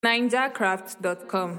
ninjacraft.com.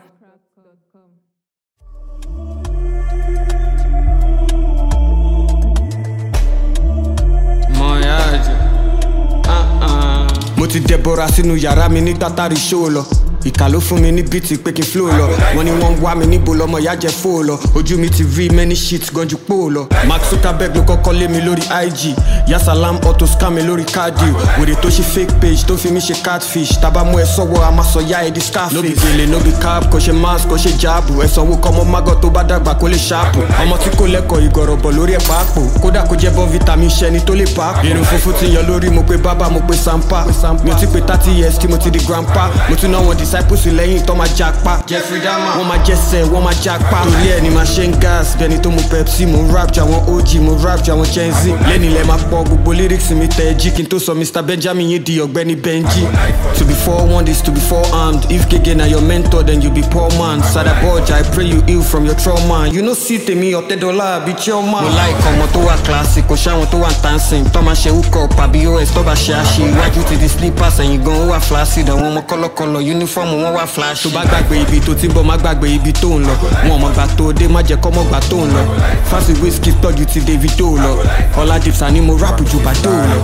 Mọ̀yáàjì. mo ti dẹbọra sínú yàrá mi ní tátàrí ṣó lọ ìkà ló fún mi ní bíìtì pé kí n flow lọ wọn ni wọn ń wá mi níbo lọmọ ìyá jẹ fóò lọ ojú mi ti rí many shit gan ju pò lọ mark zuckerberg ló kọ́kọ́ lé mi lórí ig yasalam auto scam mi lórí káàdì wèrè tó ṣe fake page tó fi mi ṣe catfish tábà mú ẹ sọ́wọ́ a máa sọ ya ẹ di scarface. no be gele no be cap kò ṣe mask kò ṣe jáàbù ẹ sanwó kọ́mọ magọ́ tó bá dàgbà kó lè ṣáàpù ọmọ tí kò lẹ́kọ̀ọ́ ìgọ̀rọ̀bọ̀ lórí ẹ̀ pàápò kódà kó jẹ́ bọ́ vitamin ṣẹni tó lè pàápò. irun funfun ti yan lórí mo pe bábà mo pe sampa mi ò ti pe thirty years tí mo ti di grandpa mo tún ná wọn disciples lẹ́yìn tó máa japa. jeffrey dama wọ́n máa jẹ́sẹ̀ wọ́n máa japa. torí ẹ̀ ni máa ṣe ń gas bẹ́ni tó mu pepsi mo ń rap ju àwọn og mo rap ju àwọn gen z. lẹ́ni ilẹ̀ máa pọ̀ gbogbo lyrics mi tẹ̀ jí kí n tó sọ mr benjamin yín di ọ̀gbẹ́ni benji. to be forewarned is to be forearmed if gege na your mentor then you be poor man. sada budge i pray you heal from your trauma. you no see tèmi ọ̀tẹ́dọ́là àbí chioma. mo like ọmọ tó wà classic kò ṣáwọn tó wà dancing tó máa ṣe hook up àbí os tó bá ṣe àṣe iwájú ti di slippers ẹ̀yìn gan ó wà flaccid àwọn ọmọ kọ́lọ́kọ́lọ́ uniform wọn wà flash. tó bá gbàgbé ibi tó ti ń bọ̀ má gbàgbé ibi tó ń lọ wọn mọ̀ gbà tó dé má jẹ́ kọ́ mọ̀ gbà tó ń lọ fásitì wíṣkì tọ́jú ti davido lọ ọlá dipsa ni mo rap ju bàdó lọ.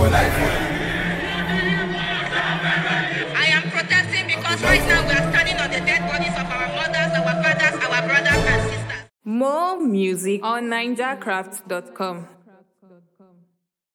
I am protesting because right now we are standing on the dead bodies of our mothers, our fathers, our brothers, and sisters. More music on ninjacraft.com.